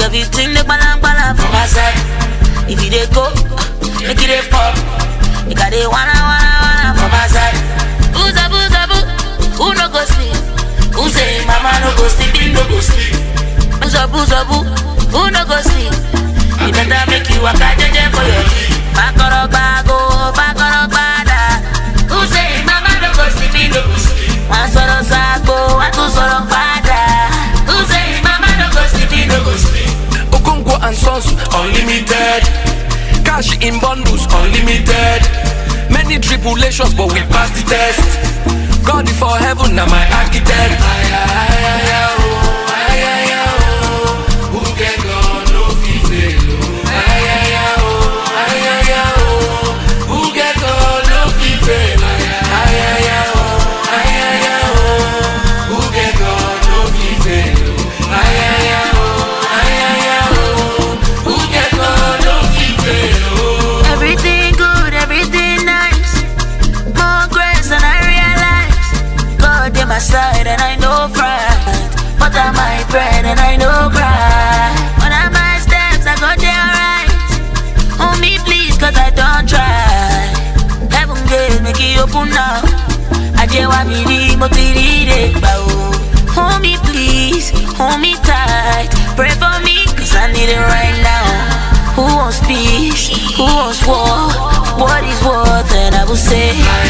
everything they balang balang for my side. If you dey go, make it dey pop. Make I dey wanna wanna wanna for my side. Who's a who's a boo? Who no go sleep? Who say mama no go sleep? He no go sleep. Who's a who's a boo? Who no go sleep? You better make you a jeje for your feet. Bakoro bago, bakoro bada. Who say mama no go sleep? He no go sleep. One sọ̀rọ̀ sago, one tún sọ̀rọ̀ padà. Who say mama no go sleep? He no go sleep. Okonkwo and Sons Unlimited. Cash in bundles unlimited. Many tribulations, but we pass the test. God before heaven, now my architect. Aya, aya, aya, oh, aya, aya, oh. Who get God, no fit fail, oh. Aya, aya, oh, aya, aya, oh. Who get God, no fit fail, aya, aya, aya, oh, aya, aya, oh. Who get God, no fit fail, oh. Aya, aya, oh, aya, aya, oh. Who get God, no fit fail, oh. Everything good, everything nice. More grace than I realize. God in my side and I know pride. But I my bread and I know cry. When I my steps, I go there right. Hold me please, cause I don't try. Heaven gate, make it open now. I just want me the motivated. Hold me please, hold me tight. Pray for me, cause I need it right now. Who wants peace? Who wants war? What is war that I will say?